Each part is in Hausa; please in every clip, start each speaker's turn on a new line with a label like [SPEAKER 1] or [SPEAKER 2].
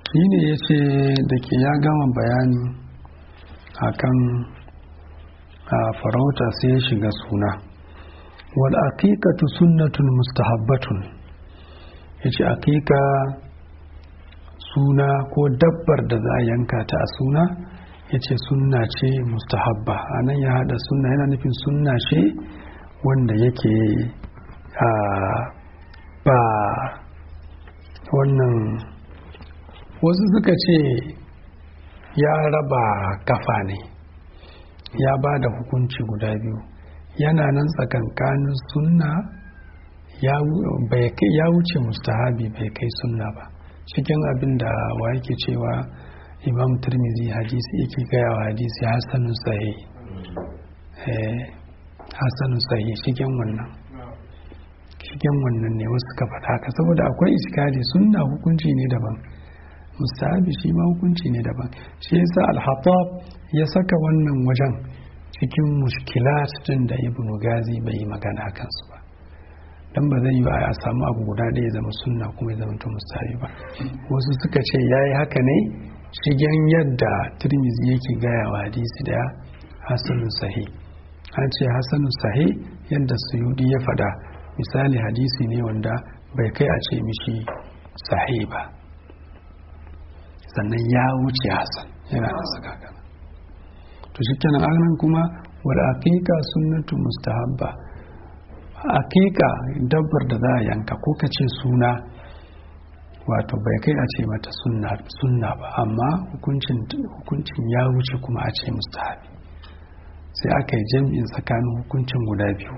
[SPEAKER 1] shi ne ya ce da ke ya gama bayani akan a farauta sai ya shiga suna wal aqiqatu sunnatun mustahabbatun yace aqiqa suna ko dabbar da za a yanka ta a suna yace sunna ce mustahabba anan ya hada sunna yana nufin sunna ce wanda yake a ba wannan wasu suka ce ya raba kafa ne ya ba da hukunci guda biyu yana nan tsakankanin sunna ya wuce mustahabi bai kai sunna ba cikin abin da wa yake cewa imam turmizi hadisi yake gaya wa hadisi hassanun sahi hassanun sahi cikin wannan cikin wannan ne wasu ka faɗa haka saboda akwai iskali sunna hukunci ne daban mustahabi shi ma hukunci ne daban shi yasa al-hattab ya saka wannan wajen cikin mushkilat din da ibnu gazi bai yi magana kansu ba dan ba zai yi a samu abu guda da ya zama sunna kuma ya zama to mustahabi ba wasu suka ce yayi haka ne shigen yadda tirmizi yake gaya wa hadisi da hasanun sahi an ce hasanun sahi yadda suyudi ya faɗa misali hadisi ne wanda bai kai a ce mishi sahi ba sannan ya wuce hasan yana da saka gana to shi kenan anan kuma wal aqiqa sunnatu mustahabba aqiqa dabbar da za a yanka ko ka ce suna wato bai kai a ce mata sunna sunna ba amma hukuncin hukuncin ya wuce kuma a ce mustahabi sai aka yi jam'in tsakanin hukuncin guda biyu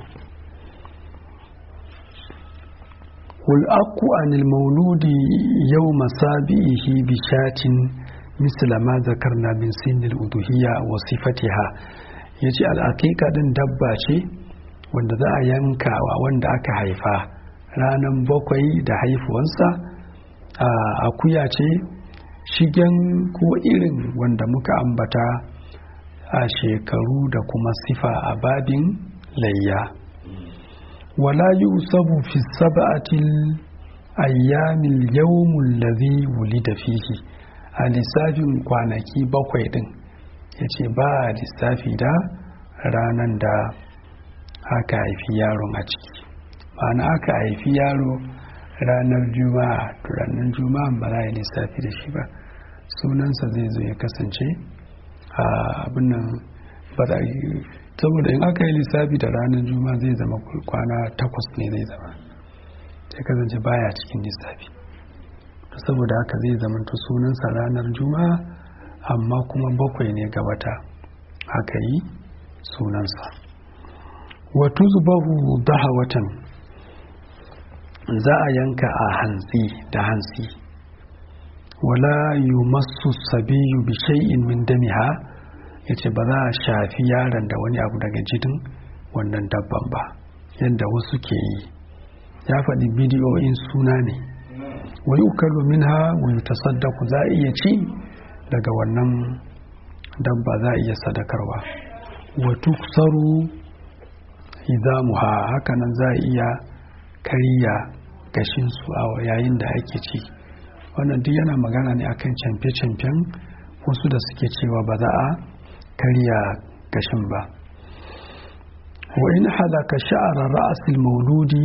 [SPEAKER 1] والأق عن المولود يوم سابئه بشاة مثل ما ذكرنا من سن الأضحية وصفتها yace al'aƙiƙa ɗin dabba ce wanda za a yanka wa wanda aka haifa ranar bakwai da haifuwansa a akuya ce shigen ko irin wanda muka ambata a shekaru da kuma sifa a babin layya ولا يؤسب في السبعة الأيام اليوم الذي ولد فيه a lissafin kwanaki bakwai din ya ce ba a lissafi da ranar da aka haifi yaron a ciki ma'ana aka haifi yaro ranar juma'a ranar juma'a ba za a yi lissafi da shi ba sunansa zai zo ya kasance a abin nan ba saboda in aka yi lissafi da ranar juma'a zai zama kwana takwas ne zai zama sai kasance baya cikin lissafi saboda haka zai zama to sunansa ranar juma'a amma kuma bakwai ne ga wata aka yi sunansa watu zubahu daha watan za a yanka a hantsi da hantsi wala yumassu sabiyu bi shay'in min damiha ya ce ba za a shafi yaron da wani abu daga jidin wannan dabban ba yadda wasu ke yi ya faɗi bidiyoyin suna ne wai ukalu minha wani tasaddaku za a iya ci daga wannan dabba za a iya sadakarwa watu saru idamuha hakanan za a iya karya gashinsu a yayin da ake ci wannan duk yana magana ne akan camfe-camfen wasu da suke cewa ba za a karya gashin ba wa in halaka sha'ara ra'asil mauludi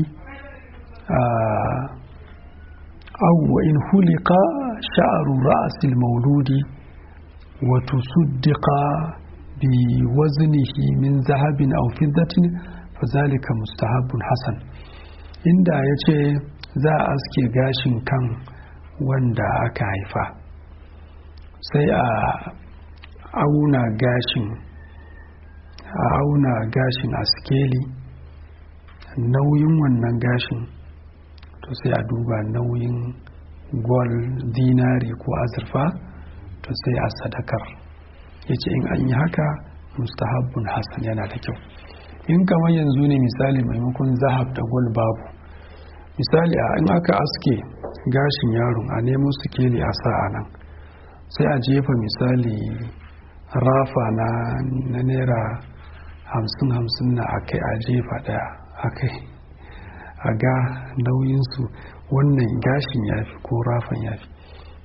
[SPEAKER 1] aw wa in hulika sha'aru ra'asil mauludi wa tusuddiqa bi waznihi min zahabin aw fiddatin fazalika mustahabbun hasan inda yace za a aske gashin kan wanda aka haifa sai a auna gashin a auna gashin a skeli nauyin wannan gashin to sai a duba nauyin gwal dinari ko azurfa to sai a sadakar ya ce in an yi haka mustahabbun hassan yana da kyau in kamar yanzu ne misali maimakon zahab da gwal babu misali a in aka aske gashin yaron a nemo sikeli a sa a nan sai a jefa misali rafa na na naira hamsin hamsin na akai a jefa daya akai a ga nauyinsu wannan gashin ya fi ko rafan ya fi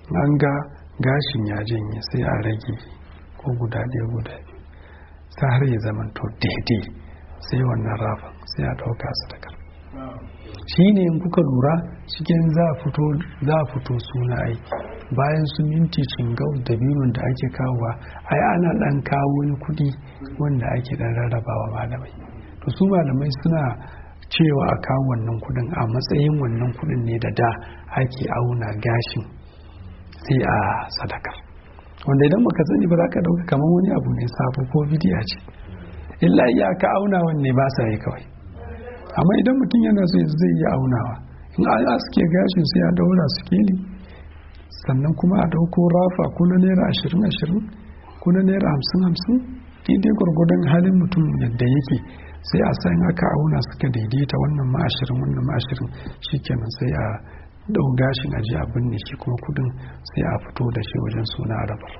[SPEAKER 1] an ga gashin ya janye sai a rage ko guda ɗaya guda biyu sai har ya zama to daidai sai wannan rafin sai a ɗauka sadakar shi ne in kuka lura cikin za a fito suna ai bayan su minti cingau da biyun da ake kawowa ai ana ɗan kawo wani kuɗi wanda ake ɗan rarrabawa malamai to su malamai suna cewa a kawo wannan kuɗin a matsayin wannan kuɗin ne da da ake auna gashin sai a sadakar wanda idan baka sani ba za ka ɗauka kamar wani abu ne sabo ko bidiya ce illa iya ka auna wanne ba sa yi kawai amma idan mutum yana so zai yi aunawa in an aske gashin sai a daura sikeli sannan kuma a dauko rafa ko na naira ashirin ashirin ko na naira hamsin hamsin daidai gwargwadon halin mutum yadda yake sai a san aka auna suka daidaita wannan ma ashirin wannan ma ashirin shikenan sai a dau gashin aji a binne shi kuma kudin sai a fito da shi wajen suna rabar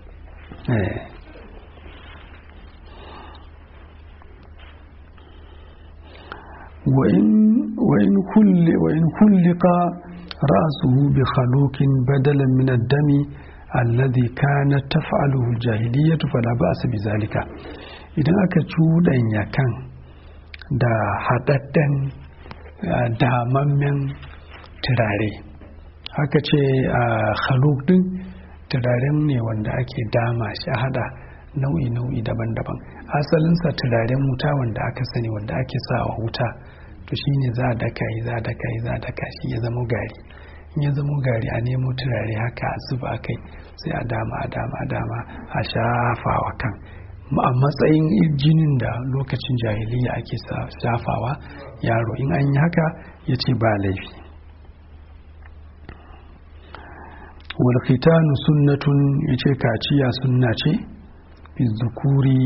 [SPEAKER 1] وإن كل وإن خلق رأسه بخلوق بدلا من الدم الذي كانت تفعله الجاهلية فلا بأس بذلك idan aka cuɗanya kan da haɗaɗɗen damammen turare haka ce a khaluk din turaren ne wanda ake dama shi a hada nau'i-nau'i daban-daban asalinsa turaren wuta wanda aka sani wanda ake sawa wuta to shine za a daka yi za a daka yi za a daka shi ya zama gari in ya zama gari a nemo turare haka a zuba kai sai a dama a dama a dama a shafawa kan a matsayin jinin da lokacin jahiliya ake shafawa yaro in an yi haka ya ce ba laifi walkhitanu sunnatun ya ce kaciya sunna ce zukuri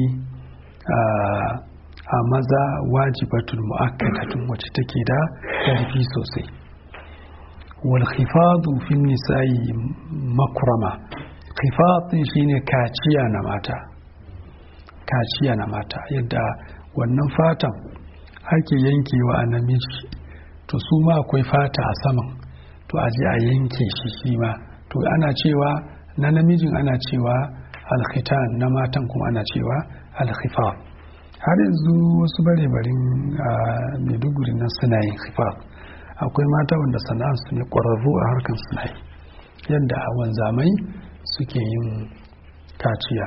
[SPEAKER 1] a maza wajibatun mu'akkadatun wacce take da ƙarfi sosai walkhifadu fin nisa'i makrama khifadin shine kaciya na mata kaciya na mata yadda wannan fatan ake yankewa a namiji to su ma akwai fata a saman to a je a yanke shi shi ma to ana cewa na namijin ana cewa alkhitan na matan kuma ana cewa alkhifa har yanzu wasu bare-barin a maiduguri nan suna yin khifa akwai mata wanda sana'ar su ne ƙwararru a harkar suna yi yadda a wanzamai suke yin kaciya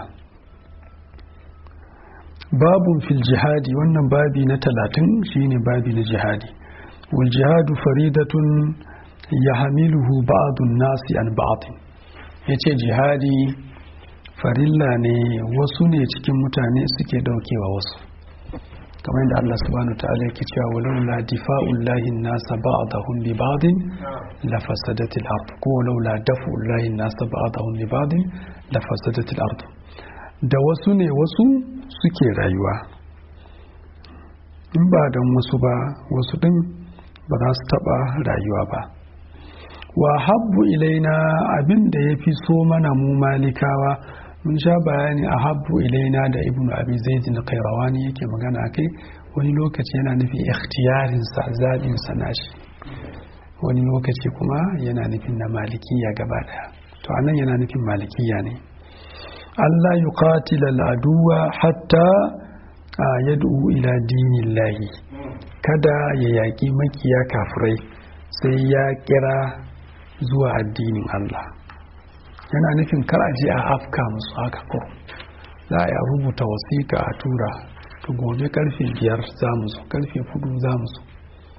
[SPEAKER 1] babun fil jihadi wannan babi na talatin shine babi na jihadi wal jihadu faridatun ya hamiluhu ba'adun nasi an ba'adun ya ce jihadi farilla ne wasu ne cikin mutane suke daukewa wasu kamar yadda Allah subhanahu wa ta'ala yake cewa walau la difa'ullahi nasa ba'dahum bi ba'din la fasadatil ard ko walau la dafa'ullahi nasa ba'dahum bi ba'din la fasadatil ard da wasu ne wasu suke rayuwa in ba dan wasu ba wasu din ba za su taba rayuwa ba wa habbu ilaina abin da ya fi so mana mu malikawa mun sha bayani a habbu ilaina da ibnu abi zaid na kairawani yake magana kai wani lokaci yana nufin ikhtiyarinsa zaɓinsa nashi wani lokaci kuma yana nufin na malikiya gaba daya to anan yana nufin malikiya ne Allah yuqatila al-aduwa hatta yad'u ila dinillahi kada ya yaƙi makiya kafirai sai ya kira zuwa addinin Allah yana nufin kar a je a afka musu haka ko za a rubuta wasiƙa a tura to gobe karfe biyar za mu zo karfe hudu za mu zo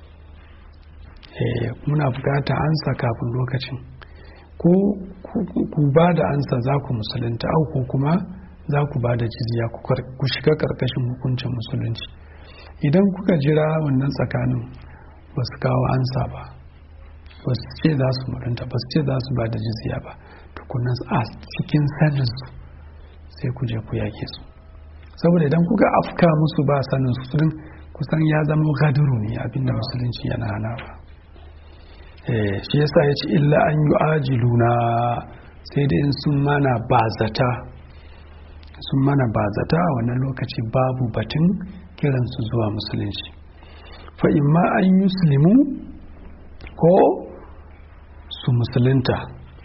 [SPEAKER 1] muna bukata ansa kafin lokacin ko ku ba da ansa za ku musulunta au ko kuma za ku ba da jizya ku shiga karkashin hukuncin musulunci idan kuka jira wannan tsakanin ba su kawo ansa ba ba su ce za su mutunta ba su ce za su ba da jizya ba tukunan a cikin saninsu sai ku je ku yake su saboda idan kuka afka musu ba sanin su din kusan ya zama gaduru ne abinda musulunci yana hana ba shi yasa ya ce illa an yi ajiluna sai da in sun mana bazata sun mana bazata a wannan lokaci babu batun kiransu zuwa musulunci fa imma an yi ko su musulunta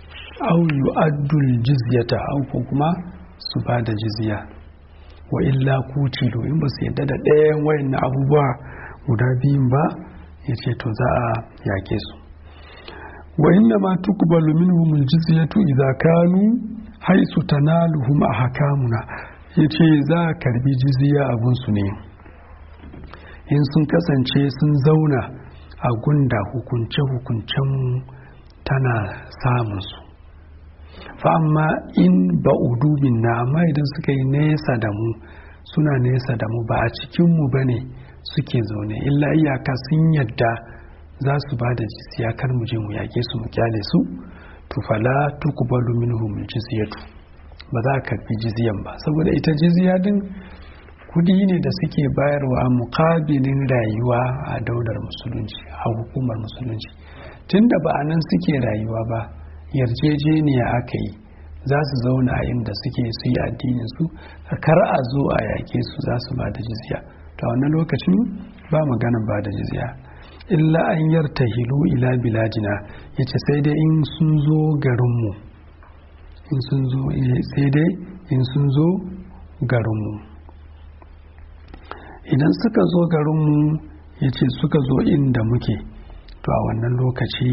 [SPEAKER 1] au yu'addul jizyata au ko kuma su ba da jizya wa illa kutilu in ba su yadda da ɗayan wayan abubuwa guda biyun ba ya ce to za a yake su wa inna ma tuqbalu minhum aljizyatu idza kanu haisu tanaluhum ahkamuna yace za a karbi jizya a gunsu ne in sun kasance sun zauna a gunda hukunce hukuncen tana samun su fa amma in ba'udu na amma idan suka yi nesa da mu suna nesa da mu ba a cikin mu bane suke zaune illa iyaka sun yadda za su ba da jizya kar mu je mu yake su mu kyale su to fala tuqbalu minhum jizyatu ba za ka karbi jizyan ba saboda ita jizya din kudi ne da suke bayarwa a mukabilin rayuwa a daular musulunci a hukumar musulunci tunda ba a nan suke rayuwa ba yarjejeniya aka yi za su zauna a inda suke su yi addinin su kar a zo a yake su za su ba da jizya ta wannan lokacin ba maganan ba da jizya illa an yarta hilu ila biladina ya ce sai dai in sun zo garinmu in sun zo sai dai in sun zo garinmu idan suka zo garinmu ya ce suka zo inda muke to a wannan lokaci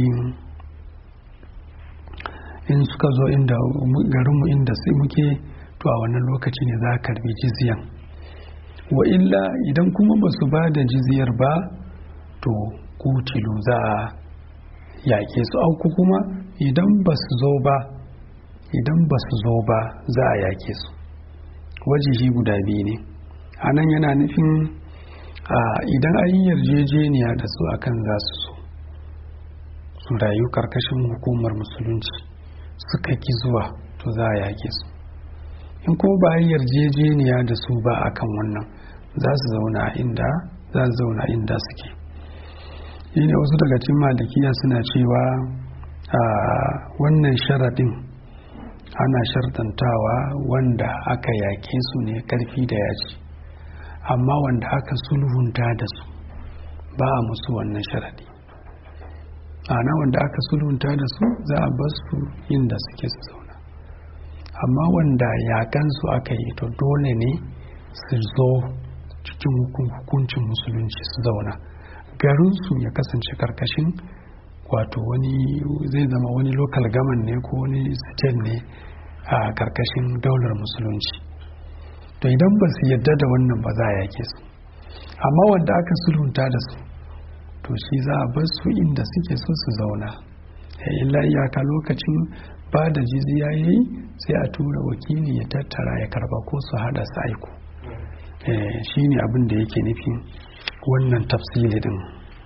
[SPEAKER 1] in suka zo inda garinmu inda muke to a wannan lokaci ne za a karbi jizyan wa illa idan kuma ba su ba da jizyar ba to kutilu za a yaƙe su auku kuma idan ba su zo ba idan ba su zo ba za a yaƙe su wajihi guda biyu ne a nan yana nufin idan an yi yarjejeniya da su akan za su so su rayu karkashin hukumar musulunci suka ki zuwa to za a yaƙe su in kuma ba yi yarjejeniya da su ba akan wannan za su zauna inda za su zauna inda suke shi ne wasu daga cikin malikiya suna cewa a wannan sharaɗin ana shartantawa wanda aka yaƙe su ne ƙarfi da yaji amma wanda aka sulhunta da su ba a musu wannan sharaɗi ana wanda aka sulhunta da su za a bar su inda suke su zauna amma wanda yaƙansu aka yi to dole ne su zo cikin hukuncin musulunci su zauna garinsu ya kasance karkashin wato wani zai zama wani local gaman ne ko wani state ne a karkashin daular musulunci to idan ba su yadda da wannan ba za a yake su amma wanda aka sulhunta da su to shi za a bar su inda suke so su zauna illa iyaka lokacin ba da jizya ya yi sai a tura wakili ya tattara ya karba ko su hada su aiko shi ne abin da yake nufin wannan tafsiri din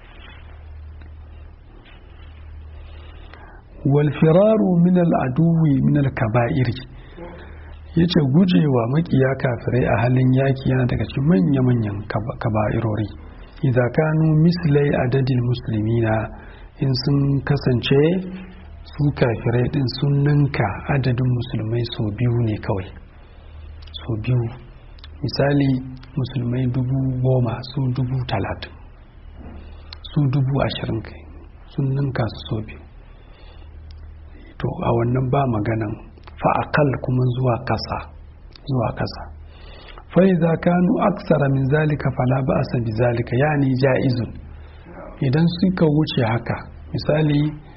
[SPEAKER 1] walfiraru min al'aduwi min al-kaba'iri yace gujewa makiya kafirai a halin yaki yana daga cikin manya-manyan kaba'irori idza kanu mislai adadin muslimina in sun kasance su kafirai din sun ninka adadin musulmai sau biyu ne kawai sau biyu misali musulmai dubu goma su dubu talatin su dubu ashirin kai sun ninka su sau biyu to a wannan ba maganan fa'akal kuma zuwa kasa zuwa kasa fa'iza kanu aksara min zalika fala ba asa bi zalika yani ja'izun idan suka wuce haka misali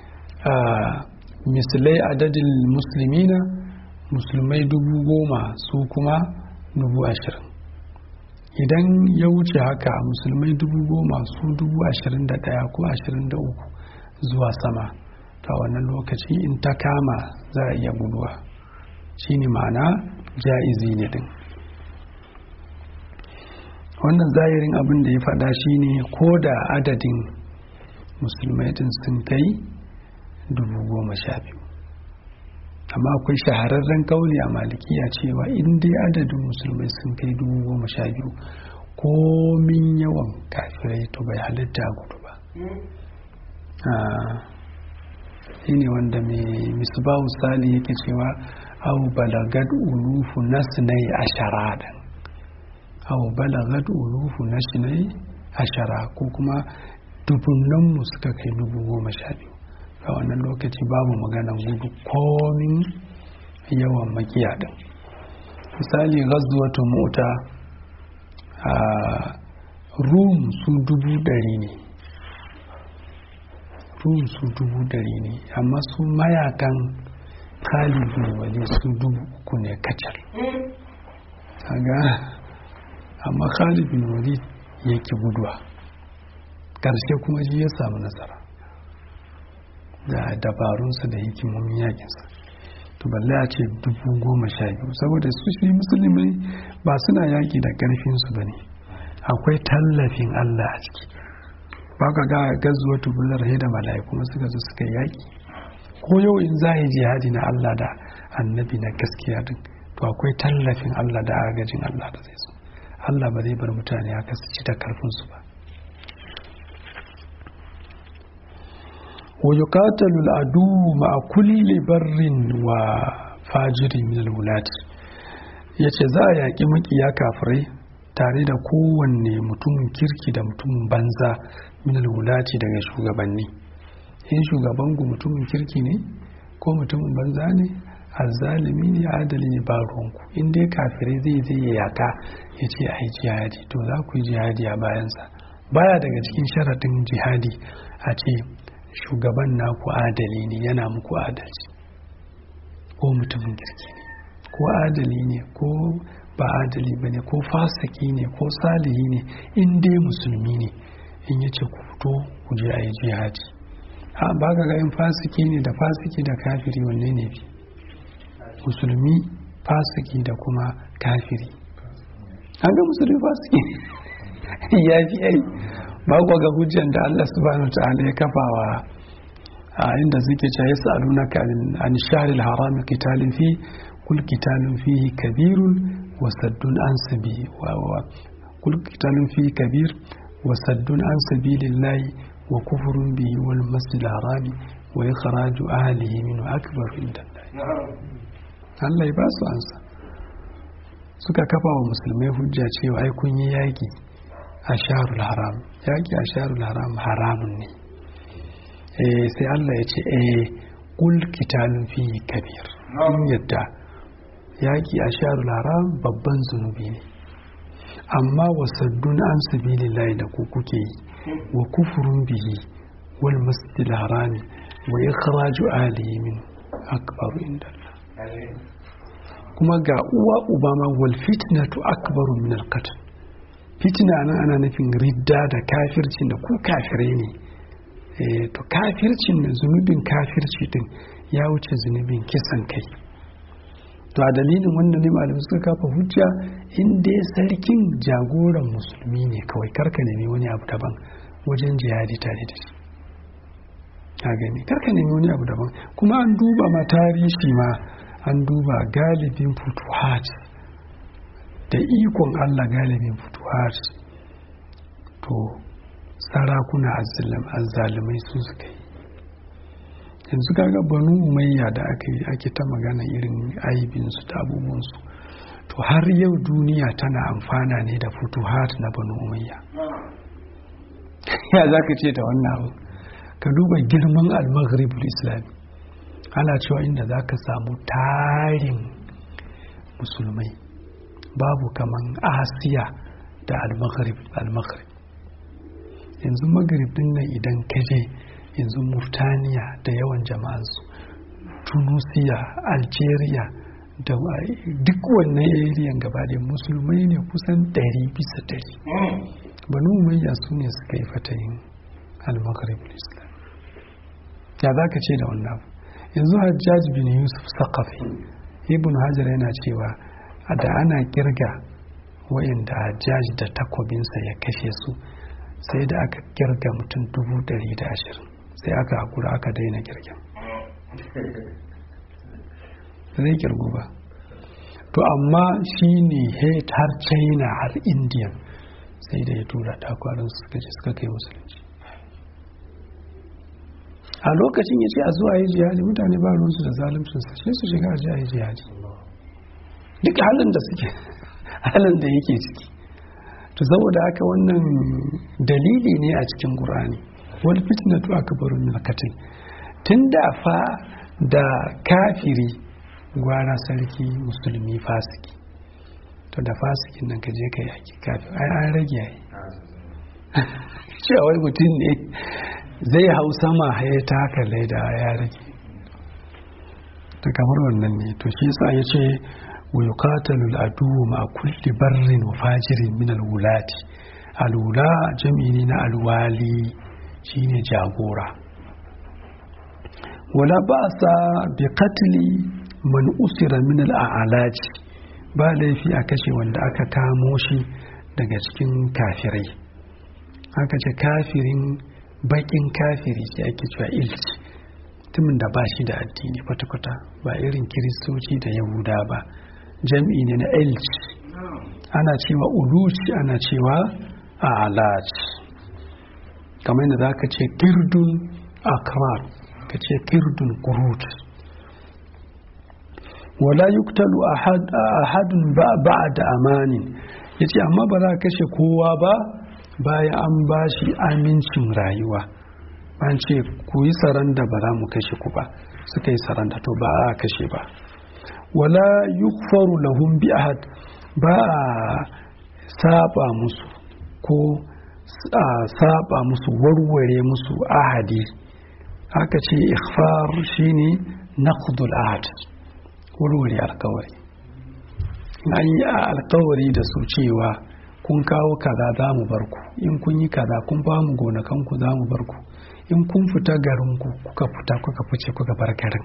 [SPEAKER 1] misalai adadin musulmina musulmai dubu goma su kuma dubu ashirin idan ya wuce haka musulmai dubu goma su dubu ashirin da ɗaya ko ashirin da uku zuwa sama ta wannan lokaci in ta kama za a iya guduwa shine ma'ana ja'izi ne din wannan zahirin abin da ya faɗa shine ko da adadin musulmai din sun kai dubu goma sha biyu amma akwai shahararren kauli a malikiya cewa in dai adadin musulmai sun kai dubu goma sha biyu komin yawan kafirai to bai halitta gudu ba shi ne wanda mai misbahu sali yake cewa au balagad ulufu nasnai ashara dan au balagad ulufu nasnai ashara ko kuma dubunanmu suka kai dubu goma sha biyu a wannan lokaci babu maganan gudu komin yawan makiya din misali gazuwatu mota a rum su dubu dari ne rum su dubu dari ne amma su mayakan kalibin wali su dubu uku ne kacal kaga amma kalibin wali yake guduwa ƙarshe kuma ji ya samu nasara da dabarunsa da hikimomin yakinsa to balle a ce dubu goma sha biyu saboda su shi musulmi ba suna yaki da ƙarfinsu ba ne akwai tallafin allah a ciki ba ka ga gazuwa tubular da mala'iku kuma suka zo suka yaki ko yau in za yi jihadi na allah da annabi na gaskiya din to akwai tallafin allah da agajin allah da zai so allah ba zai bar mutane haka su ci da karfinsu ba ويقاتل العدو مع كل بر وفاجر من الولاة yace za a yaƙi makiya kafirai tare da kowanne mutumin kirki da mutumin banza min wulati daga shugabanni in shugaban ku mutumin kirki ne ko mutumin banza ne azzalimi ne adali ne ba ruwanku in dai kafirai zai zai ya yaka ya ce ai jihadi to za ku yi jihadi a bayansa baya daga cikin sharaɗin jihadi a ce shugaban naku adali ne yana muku adalci ko mutumin kirki ne ko adali ne ko ba adali ba ne ko fasiki ne ko salihi ne in dai musulmi ne in yace ku fito ku je a yi jihadi a ba ga in fasiki ne da fasiki da kafiri wanne ne bi musulmi fasiki da kuma kafiri an ga musulmi fasiki ya fi ai ba ku ga hujjan da Allah subhanahu ta'ala ya kafawa a inda suke cewa yas'alunaka an shahril haram qitalin fi kul qitalun fihi kabirun wa saddun an sabi wa kul qitalun fihi kabir wa saddun an sabilillahi wa kufrun bihi wal masjidil haram wa ikhraju ahlihi min akbar inda Allah ya ba su ansa suka kafa wa musulmai hujja cewa ai kun yi yaki a sharul haram yaƙi a sharul haram haramun ne sai Allah ya ce eh kul kitalun fi kabir in yadda yaƙi a sharul haram babban zunubi ne amma wasaddun an sabilillahi da ku kuke yi wa kufurun bihi wal masjidil harami wa ikhraju ahlihi min akbaru inda kuma ga uwa ubama wal fitnatu akbaru min al qatl fitina nan ana nufin ridda da kafircin da ku kafirai ne to kafircin da zunubin kafirci din ya wuce zunubin kisan kai to a dalilin wannan ne malamai suka kafa hujja in dai sarkin jagoran musulmi ne kawai karka nemi wani abu daban wajen jihadi tare da shi ka gani karka nemi wani abu daban kuma an duba ma tarihi ma an duba galibin futuhat da ikon Allah galibin fituwar to sarakuna azzalumai su suka yi yanzu kaga banu umayya da aka yi ake ta magana irin aibinsu da abubuwansu to har yau duniya tana amfana ne da futuhat na banu umayya ya za ka ce da wannan abu ka duba girman al-maghribul islami ana cewa inda za ka samu tarin musulmai babu kaman asiya da al-maghrib al-maghrib yanzu maghrib din nan idan kaje yanzu murtaniya da yawan jama'ansu tunisia algeria da duk wannan ariyan gaba da musulmai ne kusan ɗari bisa ɗari banu umayya su ne suka yi fatayin al-maghrib islam ya za ka ce da wannan abu yanzu hajjaj bin yusuf saqafi ibn hajar yana cewa da ana kirga wayanda hajjaj da takobinsa ya kashe su sai da aka kirga mutum dubu dari da ashirin sai aka hakura aka daina kirgin zai kirgu ba to amma shi ne har china har indiya sai da ya tura takwarin suka je suka kai musulunci a lokacin ya ce a zuwa yi jihadi mutane ba ruwansu da zalimcinsa sai su shiga a ji a yi jihadi duk halin da suke halin da yake ciki to saboda haka wannan dalili ne a cikin qur'ani wal fitnatu akbaru min al tun da fa da kafiri gwara sarki musulmi fasiki to da fasikin nan ka je ka yaki kafin ai an rage yayi cewa wai mutum ne zai hau sama ya ta haka laida ya rage ta kamar wannan ne to shi yasa ya ce wa yuqatalu al-adu ma kulli barrin wa fajirin min al-wulati al-wula jami'i na al-wali shine jagora wala ba'sa bi qatli man usira min al-a'laji ba laifi a kashe wanda aka kamo shi daga cikin kafirai aka ce kafirin bakin kafiri ce ake cewa ilci mutumin da ba shi da addini kwata-kwata ba irin kiristoci da yahuda ba jam'i ne na ilci ana cewa uluci ana cewa alaci kamar yadda za ka ce kirdun akrar ka ce kirdun kurut wala yuktalu ahadun ba da amanin ya ce amma ba za ka kashe kowa ba bayan an ba shi amincin rayuwa an ce ku yi saranda ba za mu kashe ku ba suka yi saranda to ba a kashe ba wala yukfaru lahum bi ahad ba a saba musu ko a saba musu warware musu ahadi aka ce ikhfar shine naqdul ahad warware alkawari an yi alkawari da su cewa kun kawo kaza za mu bar ku in kun yi kaza kun ba mu gonakanku za mu bar ku in kun fita garinku kuka fita kuka fice kuka bar garin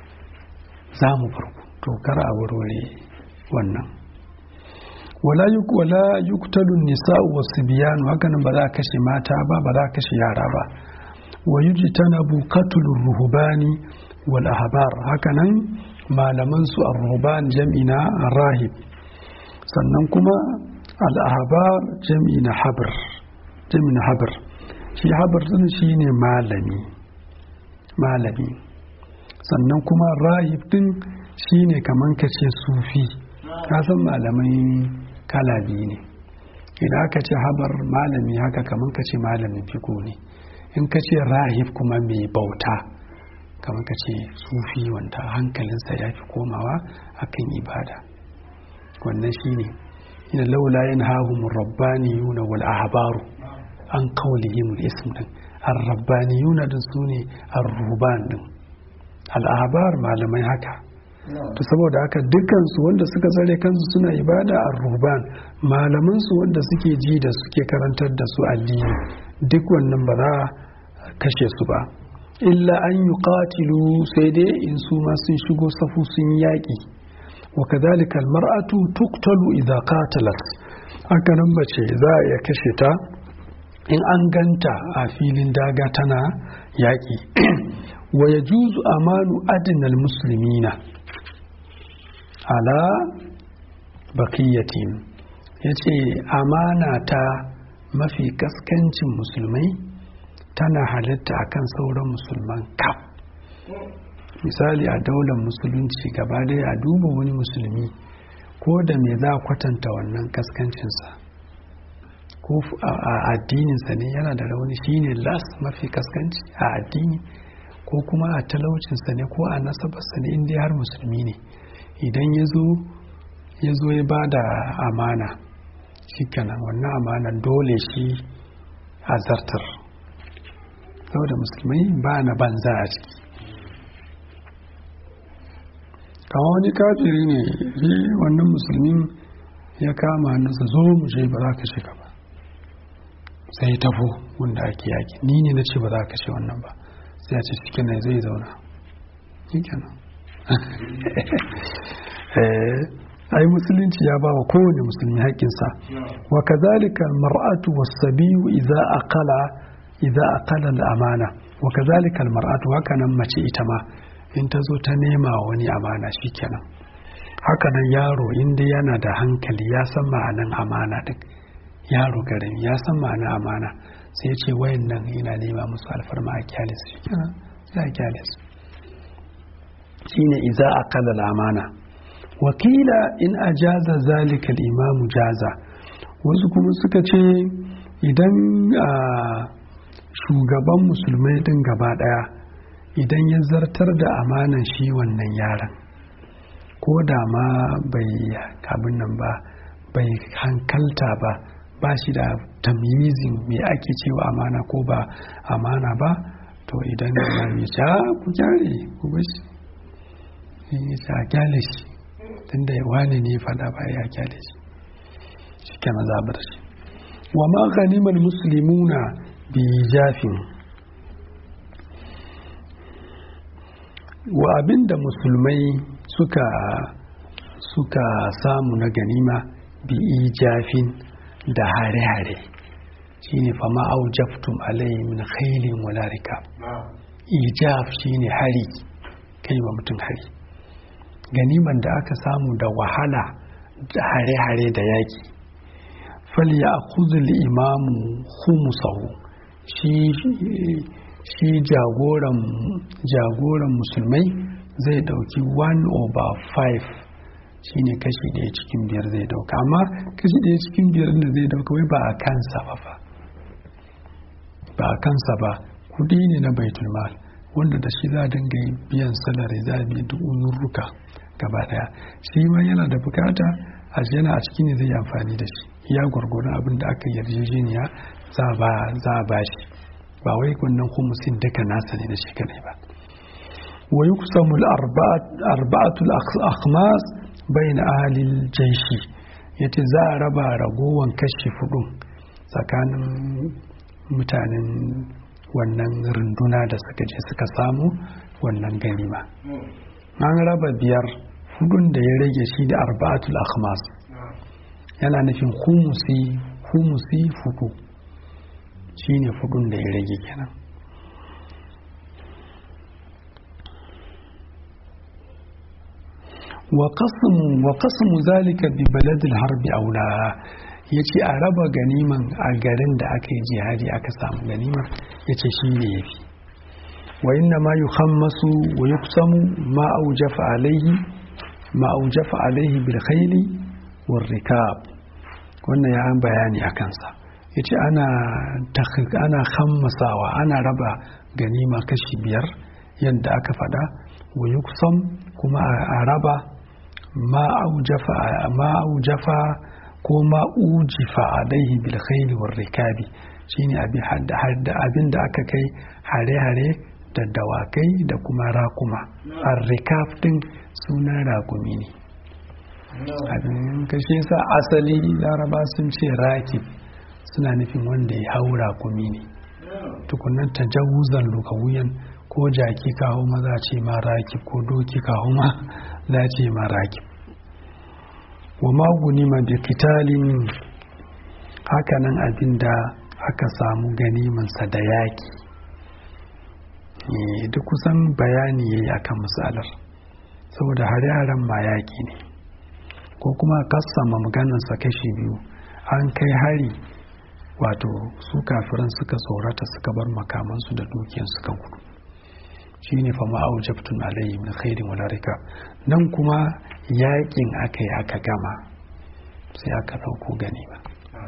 [SPEAKER 1] za mu bar ku to kar a warware wannan wala yuk wala yuktalu nisa'u wasbiyanu hakanan ba za a kashe mata ba ba za a kashe yara ba wa yujtanabu qatlu ruhbani wal ahbar hakanan malaman su ar-ruhban jam'ina rahib sannan kuma al-ahbar jam'ina habr jam'ina habr shi habr din shine malami malami sannan kuma rahib din shine kaman kace sufi ka san malamai kala biyu ne idan aka ce habar malami haka kaman kace malamin fiko ne in ka ce rahib kuma mai bauta kamar ka ce sufi wanda hankalinsa ya fi komawa akan ibada wannan shi ne ina laula yin hahun rabbani yuna wal ahbaru an kawalihim ism din an rabbani yuna din su ne an ruban din al'abar malamai haka to saboda haka dukansu wanda suka tsare kansu suna ibada a ruban malamansu wanda suke ji da suke karantar da su addini duk wannan ba za a kashe su ba illa an yi ƙatilu sai dai in su ma sun shigo safu sun yaƙi wa kadhalika almar'atu tuqtalu idza qatalat haka nan mace za a iya kashe ta in an ganta a filin daga tana yaƙi wa yajuzu amanu adnal muslimina ala baqiyatin yace amana ta mafi kaskancin musulmai tana halitta akan sauran musulman kaf misali a daular musulunci gaba daya a duba wani musulmi ko da me za a kwatanta wannan kaskancinsa ko a addininsa ne yana da rauni shine las mafi kaskanci a addini ko kuma a talaucinsa ne ko a nasabarsa ne inda har musulmi ne idan ya zo ya ba da amana shi kenan wannan amana dole shi a zartar saboda musulmai ba na banza a ciki kama wani kafiri ne shi wannan musulmin ya kama hannunsa zo mu je ba za ka shiga ba sai tafo wanda ake yaki ni ne na ce ba za ka ce wannan ba sai a ce cikin na zai zauna shi kenan ai musulunci ya ba wa kowane musulmi haƙƙinsa wa kazalika mar'atu was-sabiyu idza aqala idza aqala al-amana wa kazalika al-mar'atu haka nan mace ita ma in ta zo ta nema wani amana shikenan haka nan yaro inda yana da hankali ya san ma'anan amana din yaro garin ya san ma'anan amana sai ya ce wayan nan ina nema musu alfarma a kyalis shikenan sai a kyalis shine idza aqala al-amana wakila in ajaza zalika al-imamu jaza wasu kuma suka ce idan shugaban musulmai din gaba daya idan ya zartar da amanan shi wannan yaron ko da ma bai abin nan ba bai hankalta ba ba shi da tamyizin me ake cewa amana ko ba amana ba to idan ya mai ca ku gyare ku bashi ya ce a gyale shi tunda wani ne fada ba ya gyale shi shi ke mazabar shi wa ma ganimar musulmuna bi jafin wa abinda musulmai suka suka samu na ganima bi ijafin da hare-hare shine fama aujaftum alai min khailin wala rikab ijaf shine hari kai wa mutum hari ganiman da aka samu da wahala da hare-hare da yaki falya akuzul imamu humusahu shi shi jagoran jagoran musulmai zai dauki 1 over 5 shine kashi ɗaya cikin biyar zai dauka amma kashi ɗaya cikin biyar da zai dauka wai ba a kansa ba fa ba a kansa ba kudi ne na baitul mal wanda da shi za a dinga biyan salari za a biya duk uzurruka gaba daya shi ma yana da bukata a yana a ciki ne zai yi amfani da shi ya gwargwadon abin da aka yarjejeniya za a ba shi ba wai wannan humusin duka nasa ne da shi kadai ba wa yuqsamu arba'atul akhmas bain ahli jaishi yace za a raba ragowan kashi fudu tsakanin mutanen wannan runduna da suka je suka samu wannan ganima an raba biyar hudun da ya rage shi da arba'atul akhmas yana nufin humusi humusi fudu shine fudun da ya rage kenan wa qasmu zalika bi baladil harbi aula yace a raba ganiman a garin da aka yi jihadi aka samu ganimar yace shi ne yafi wa inna ma yukhammasu wa yuqsamu ma aujafa alaihi ma aujafa alaihi bil khayli war rikab wannan ya an bayani a kansa yace ana ana khammasawa ana raba ganima kashi biyar yadda aka fada wa yuqsam kuma a raba ma aujafa ko ma ujifa alaihi bil khayli war rikabi shine abin hadda hadda abin da aka kai hare-hare da dawakai da kuma rakuma ar-rikab din sunan rakumi ne abin kashe sa asali laraba sun ce rakib suna nufin wanda ya hau rakumi ne tukunan tajawuzan lukawuyan ko jaki kawo maza ce ma rakib ko doki kawo ma za ce ma rakib wa maguni ma bi kitalin hakanan abinda aka samu ganimansa da yaki duk kusan bayani yayi akan misalar saboda hare-haren ma yaki ne ko kuma kassama maganarsa kashi biyu an kai hari wato su kafiran suka tsorata suka bar makamansu da dukiyan suka gudu shi ne fama aujabtun alayhi min khairin wala rika nan kuma yakin aka yi aka gama sai aka dauko gani ba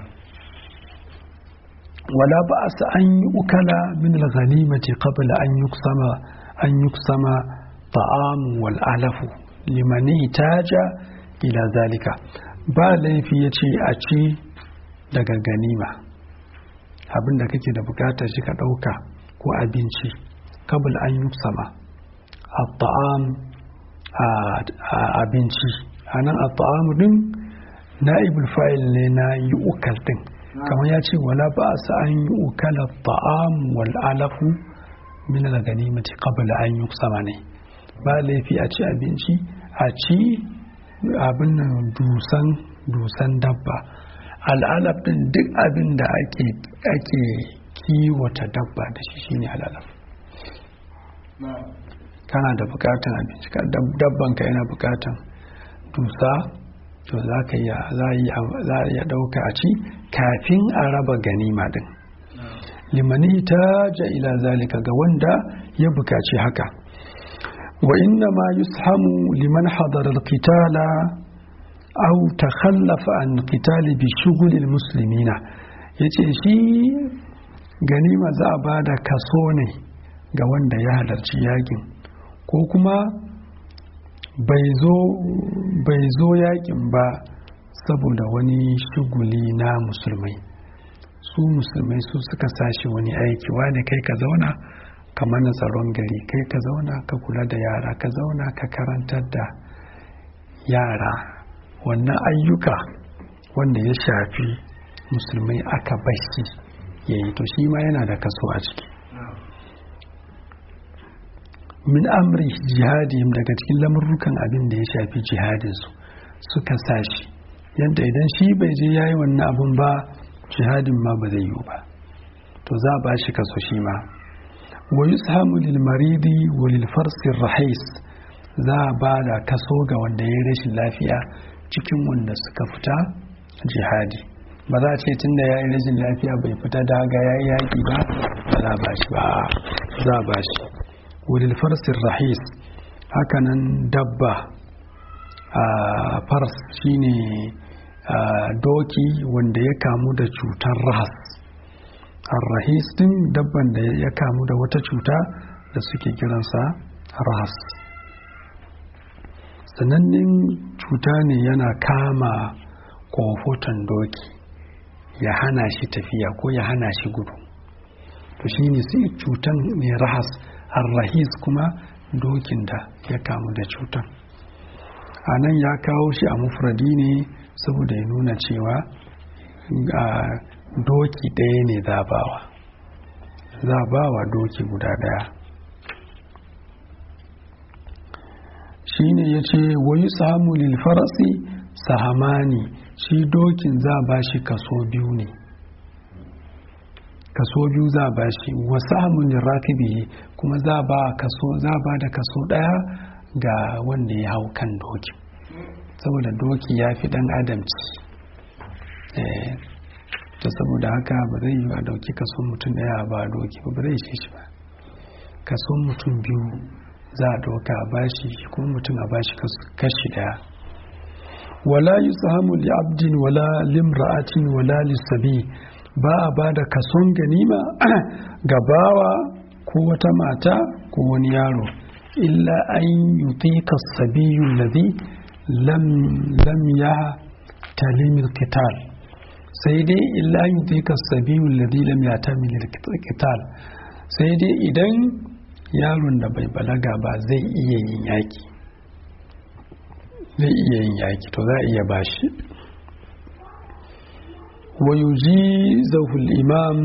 [SPEAKER 1] wala ba a sa an yi ukala min al-ghanimati qabla an yuksama an yuksama ta'am wal alafu liman ihtaja ila zalika ba laifi yace a ci daga ganima abin da kake da bukatar shi ka ɗauka ko abinci kabul an yi sama a ta'am a abinci a nan a ta'am din na'ibul fa'il ne na yi ukal din kamar ya ce wala ba a an yi ukal ta'am wal alafu min al ganimati qabl an yi sama ne ba laifi a ci abinci a ci abin nan dusan dusan dabba al'alaf din duk abin da ake ake kiwata dabba da shi shine al'alaf kana da bukatan abinci dabban ka yana bukatan dusa to za ka iya za a iya dauka a ci kafin a raba ganima din limani ta ja ila zalika ga wanda ya bukaci haka wa inna ma yushamu liman hadara al-qitala aw takhallafa an qitali bi shughli al-muslimina yace shi ganima za a bada kaso ne ga wanda ya halarci yakin ko kuma bai zo yakin ba saboda wani shuguli na musulmai su musulmai su suka sashi wani aiki wane kai ka zauna ka mana tsaron gari kai ka zauna ka kula da yara ka zauna ka karantar da yara wannan ayyuka wanda ya shafi musulmai aka bashi ya yi to shi ma yana da kaso a ciki min amri jihadihim daga cikin lamurrukan abin da ya shafi jihadinsu suka sashi yadda idan shi bai je ya yi wannan abin ba jihadin ma ba zai yi ba to za a ba shi kaso shi ma wa yushamu lil maridi wa lil farsi rahis za a ba da kaso ga wanda ya yi rashin lafiya cikin wanda suka fita jihadi ba za a ce tun da ya yi rashin lafiya bai fita daga ya yi yaƙi ba ba za a ba shi ba za a ba shi wulil farsin rahis hakanan dabba a fars shine doki wanda ya kamu da cutar rahas rahis din dabban da ya kamu da wata cuta da suke kiransa rahas sanannen cuta ne yana kama kofoton doki ya hana shi tafiya ko ya hana shi gudu to shine sai cutan ne rahas arrahis kuma dokin da ya kamu da cutan a nan ya kawo shi a mufradi ne saboda ya nuna cewa doki ɗaya ne zabawa zabawa doki guda ɗaya shi ne ya ce wayi samu lilfarasi sahamani shi dokin za ba shi kaso biyu ne kaso biyu za ba shi wasu hamun rakibi kuma za ba kaso za ba da kaso daya ga wanda ya hau kan doki saboda doki ya fi dan adamci ta saboda haka ba zai yi a dauki kaso mutum daya ba doki ba zai shi shi ba kaso mutum biyu za a dauka a bashi kuma mutum a bashi kashi daya wala yusahamu li abdin wala limra'atin wala lisabi ba a ba da kason ganima ga bawa ko wata mata ko wani yaro illa an yuti kasabiyun ladhi lam ya talimil kital sai dai illa an yuti kasabiyun ladhi lam ya talimil kital sai dai idan yaron da bai balaga ba zai iya yin yaki zai iya yin yaki to za a iya bashi ويجيزه الإمام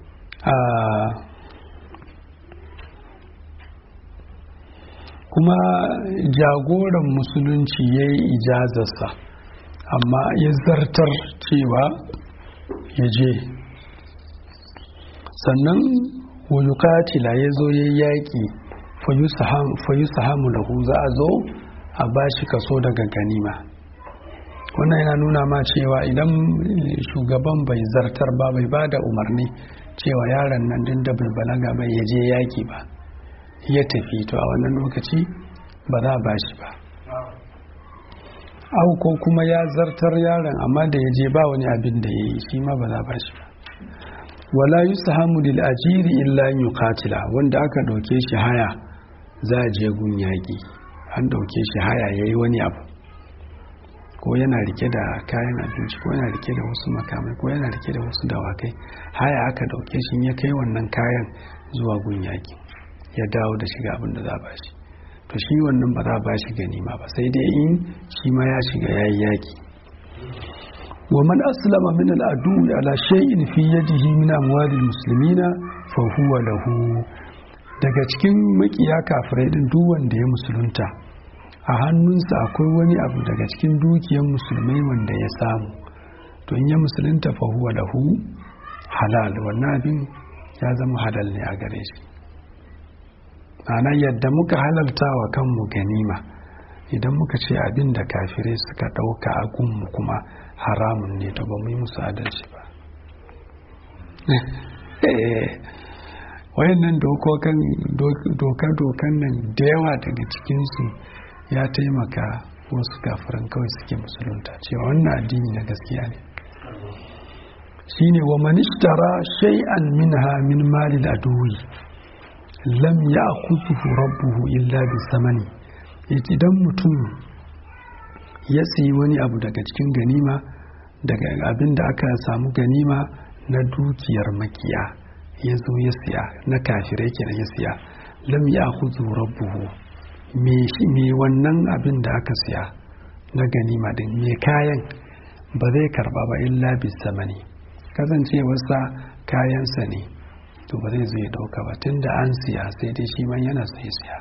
[SPEAKER 1] kuma jagoran musulunci ya yi ijazarsa amma ya zartar cewa ya je sannan wuyukatila ya zo ya yaƙi fayu sahamu lahu za a zo a bashi kaso daga ganima wannan yana nuna ma cewa idan shugaban bai zartar ba bai ba da umarni cewa yaron nan din da bai balaga bai ya je yaki ba ya tafi to a wannan lokaci ba za ba shi ba au ko kuma ya zartar yaron amma da ya je ba wani abin da ya yi shi ma ba za ba shi ba wala yusahamu lil ajiri illa an yuqatila wanda aka dauke shi haya za a je gun yaki an dauke shi haya yayi wani abu ko yana rike da kayan abinci ko yana rike da wasu makamai ko yana rike da wasu dawakai haya aka dauke shi ya kai wannan kayan zuwa gun yaki ya dawo da shiga abin da za ba shi to shi wannan ba za ba shi ganima ba sai dai in shi ma ya shiga yayi yaki wa man aslama min al-adu ala shay'in fi yadihi min amwali muslimina fa huwa lahu daga cikin makiya kafirai din duk wanda ya musulunta a hannunsa akwai wani abu daga cikin dukiyar musulmai wanda ya samu to in ya musulunta fa huwa lahu halal wannan abin ya zama halal ne a gare shi ana yadda muka halalta wa kanmu ganima idan muka ce abin da kafirai suka ɗauka a gunmu kuma haramun ne to ba mu yi musu adalci ba wayannan doka-dokan nan da yawa daga cikinsu ya taimaka wasu kafiran kawai suke musulunta cewa wannan addini na gaskiya ne shine wa manishtara shay'an minha min malil aduwi lam ya kutuhu rabbuhu illa bi samani idan mutum ya siyi wani abu daga cikin ganima daga abin da aka samu ganima na dukiyar makiya ya zo ya siya na kafirai kenan ya siya lam ya kutuhu rabbuhu me wannan abin da aka siya na ganima din me kayan ba zai karba ba illa bi samani kasancewarsa kayansa ne to ba zai zai dauka ba tun da an siya sai dai shi man yana sai siya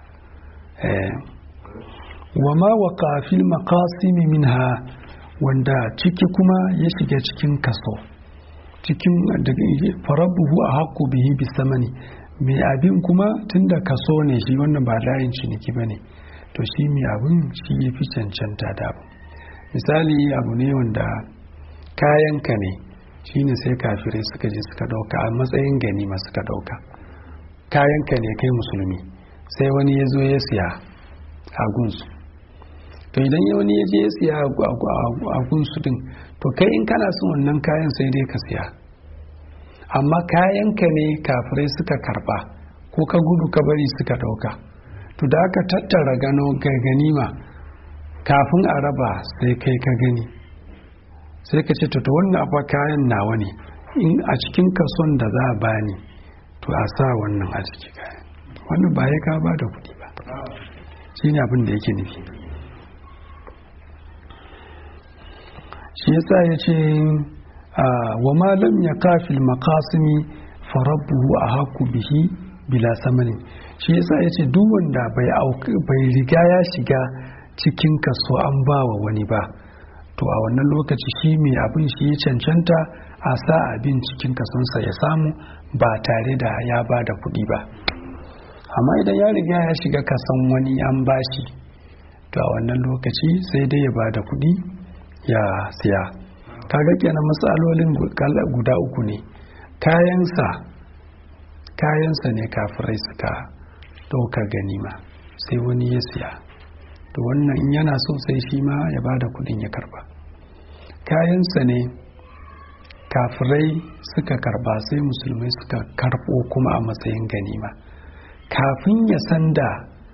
[SPEAKER 1] wa ma wa kafil makasimi minha wanda ciki kuma ya shiga cikin kaso cikin farabuhu a haku bihi bisamani mai abin kuma tun da kaso ne shi wannan ba layin ciniki ba ne to shi mai abin shi ya fi cancanta da abu misali abu ne wanda kayanka ne shine sai kafirai suka je suka dauka a matsayin ganima suka dauka kayanka ne kai musulmi sai wani ya zo ya siya a gunsu to idan ya wani ya je ya siya a gunsu din to kai in kana son wannan kayan sai dai ka siya amma kayanka ne kafirai suka karba ko ka gudu ka bari suka dauka to da aka tattara gano ganima kafin a raba sai kai ka gani sai ka ce to wannan afa kayan nawa ne in a cikin kason da za a bani to a sa wannan a ciki kayan wannan ba ya ka ba da kuɗi ba shi ne abin da yake nufi shi yasa ya ce wa malam ya kafil makasimi farabbuhu a haku bihi bila samanin shi yasa ya ce duk wanda bai riga ya shiga cikin kaso an ba wa wani ba to a wannan lokaci shi mai abin shi ya cancanta a sa abin cikin kasonsa ya samu ba tare da ya ba da kuɗi ba amma idan ya riga ya shiga kasan wani an bashi to a wannan lokaci sai dai ya ba da kuɗi ya siya kaga kenan matsalolin guda uku ne kayansa kayansa ne kafirai suka ɗauka ganima sai wani ya siya to wannan in yana so sai shi ma ya ba da kudin ya karba kayansa ne kafirai suka karba sai musulmai suka karbo kuma a matsayin ganima kafin ya san da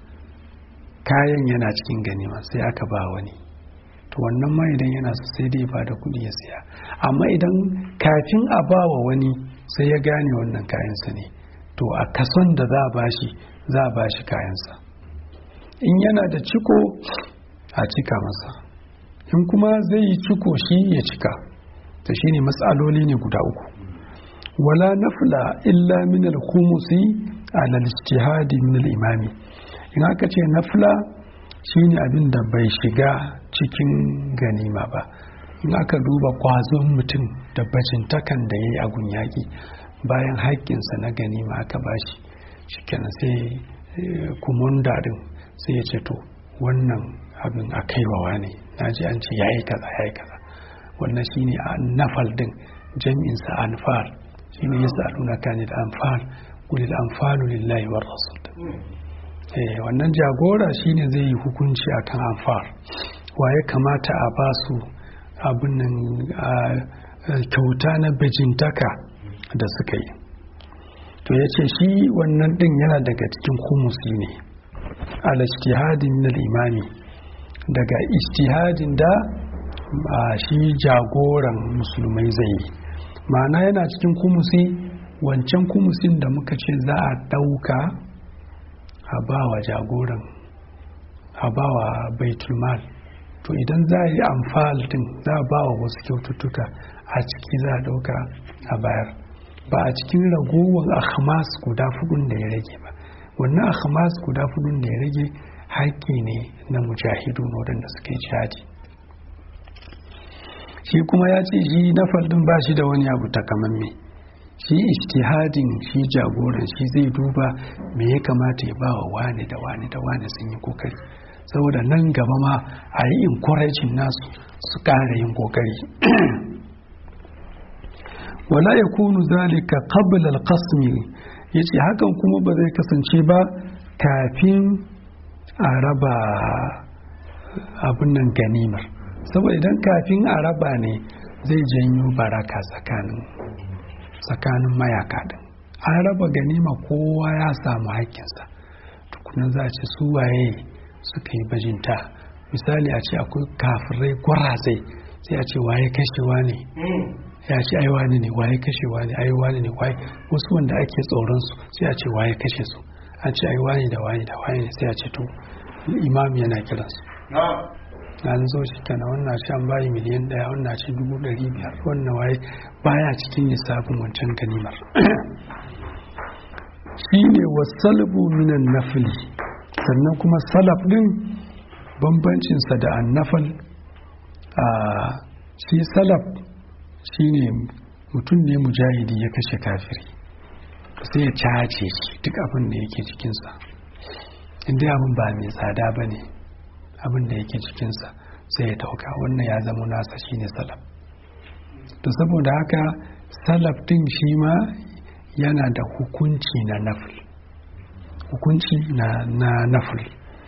[SPEAKER 1] kayan yana cikin ganima sai aka ba wani to wannan ma idan yana so sai dai ba da kudi ya siya amma idan kafin a ba wa wani sai ya gane wannan kayansa ne to a kason da za a bashi za a bashi kayansa in yana da ciko a cika masa in kuma zai yi ciko shi ya cika ta shi ne matsaloli ne guda uku wala nafla illa min al-khumusi ala al-ijtihadi min al-imami in aka ce nafla shine abin da bai shiga cikin ganima ba in aka duba kwazon mutum da bajintakan da ya yi a yaƙi bayan haƙƙinsa na ganima aka bashi shikenan sai kumunda din sai ya ce to wannan abin a kaiwawa ne na ji an ce ya yi kaza ya yi kaza wannan shine a nafal din jami'insa anfal shine ya sa'aluna kani da anfal kulil anfalu lillahi war rasul eh wannan jagora shine zai yi hukunci akan anfal wa ya kamata a ba su abin nan kyauta na bijintaka da suka yi to ya ce shi wannan din yana daga cikin kumusi ne al ijtihadin min imami daga ijtihadin da shi jagoran musulmai zai yi ma'ana yana cikin kumusi wancan kumusin da muka ce za a ɗauka a bawa jagoran a bawa baitulmal to idan za a yi amfal din za a bawa wasu kyaututtuka a ciki za a ɗauka a bayar ba a cikin ragowar ahmas guda fudun da ya rage ba wannan ahmas guda fudun da ya rage haƙƙi ne na mujahidu waɗanda suka yi jihadi shi kuma ya ce shi na faldin ba shi da wani abu takamamme shi ijtihadin shi jagoran shi zai duba me ya kamata ya ba wa wani da wani da wani sun yi kokari saboda nan gaba ma a yi encouraging nasu su ƙara yin kokari wala ya kunu zalika qabla al-qasmi yace hakan kuma ba zai kasance ba kafin a raba abin nan ganimar saboda idan kafin a raba ne zai janyo baraka tsakanin tsakanin mayaka din an raba ganima kowa ya samu haƙƙinsa tukunan za a ce su waye suka yi bajinta misali a ce akwai kafirai gwarazai sai a ce waye kashewa ne ya ce ai wani ne waye kashewa ne ai wani ne waye wasu wanda ake tsoron su sai a ce waye kashe su a ce ai wani da wani da wani ne sai a ce to imam yana kiransu an zo shi kenan wannan ce an bayi miliyan daya wannan ce dubu ɗari biyar wannan waye baya cikin lissafin wancan ganimar shi ne wasalbu minan nafili sannan kuma salaf din bambancinsa da annafal a shi salaf shi ne mutum ne mujahidi ya kashe kafiri sai ya cace shi duk abin da yake cikinsa inda abin ba mai tsada ba ne abin da yake cikinsa sai ya dauka wannan ya zama nasa shine salaf to saboda haka salaf din shi ma yana da hukunci na nafil hukunci na, na nafil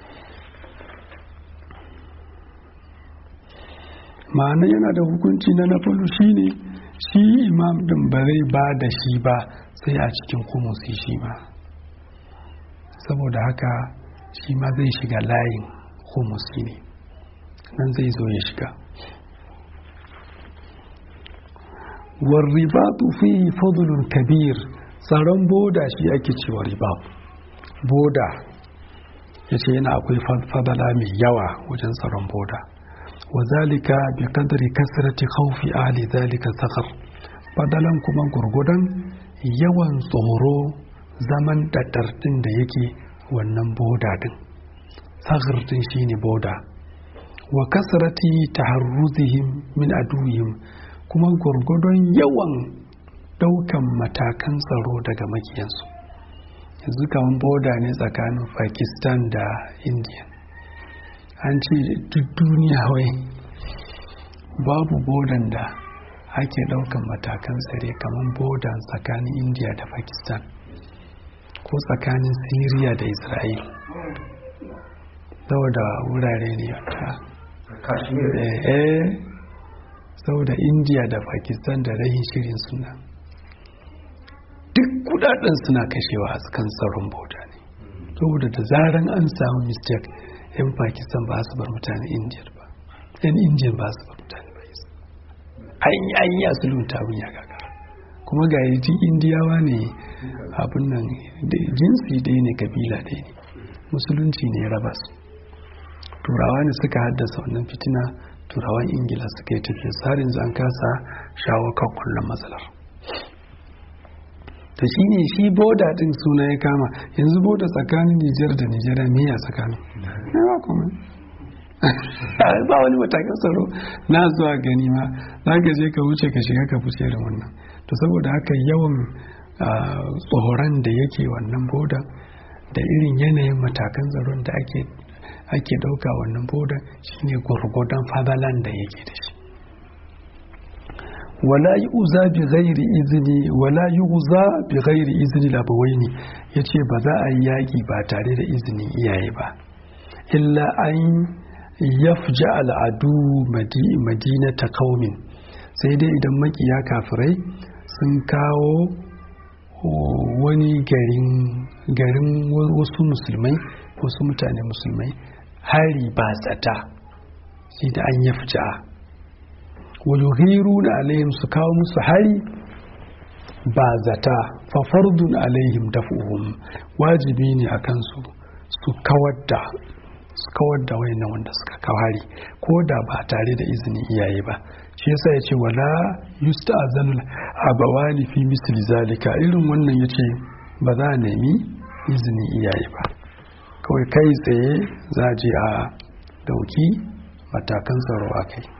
[SPEAKER 1] ma'ana yana da hukunci na nafilu shine shi imam din ba zai ba da shi ba sai a cikin kumusi shi ma saboda haka shi ma zai shiga layin humusi ne nan zai zo ya shiga warribatu fi fadlun kabir tsaron boda shi ake cewa riba boda ya ce yana akwai fadala mai yawa wajen tsaron boda wa zalika bi kadari kasrati khawfi ahli zalika sakhar fadalan kuma gurgudan yawan tsoro zaman daddardin da yake wannan boda din sakhar din shine boda wa kasrati taharruzihim min aduwihim kuma gurgudun yawan daukan matakan tsaro daga makiyansu yanzu kamar boda ne tsakanin pakistan da india an ce duk duniya wai babu bodan da ake daukan matakan tsare kamar bodan tsakanin india da pakistan ko tsakanin syria da israel saboda wurare ne wata eh saboda india da pakistan da rahin shirin suna duk kudaden suna kashewa a kan tsaron boda ne saboda da zaran an samu mistake yan pakistan ba su bar mutane india ba yan indian ba su bar mutane ba an yi an yi asulun tabin ya gagara kuma ga yaji indiyawa ne abin nan jinsi ɗaya ne kabila ɗaya ne musulunci ne ya raba su turawa ne suka haddasa wannan fitina turawan ingila suka yi tafiya tsarin zan kasa shawo kan kullum matsalar ta shi ne shi boda din suna ya kama yanzu boda tsakanin nijar da nijar ne ya tsakanin ba kuma ba wani matakan tsaro na zuwa gani ma za ka je ka wuce ka shiga ka fice da wannan to saboda haka yawan tsoron da yake wannan boda da irin yanayin matakan tsaron da ake ake ɗauka wannan boda shine gwargwadon fadalan da yake da shi wala yi uza bi ghairi izini wala yi uza bi ghairi izini labawaini ya ce ba za a yi yaƙi ba tare da izinin iyaye ba illa an yafja al'adu madina ta kaumin sai dai idan makiya kafirai sun kawo wani garin wasu musulmai wasu mutane musulmai hari ba tsata shi da an yi fita wayuhiru na alayhim su kawo musu hari ba zata fafardun alayhim dafuhum wajibi ne a kansu su kawar da su kawar da wayannan wanda suka kawo hari ko da ba tare da izinin iyaye ba shi yasa ya ce wala yusta'zanul abawani fi misli zalika irin wannan yace ba za a nemi izinin iyaye ba kawai kai tsaye za a je a dauki matakan tsaro a kai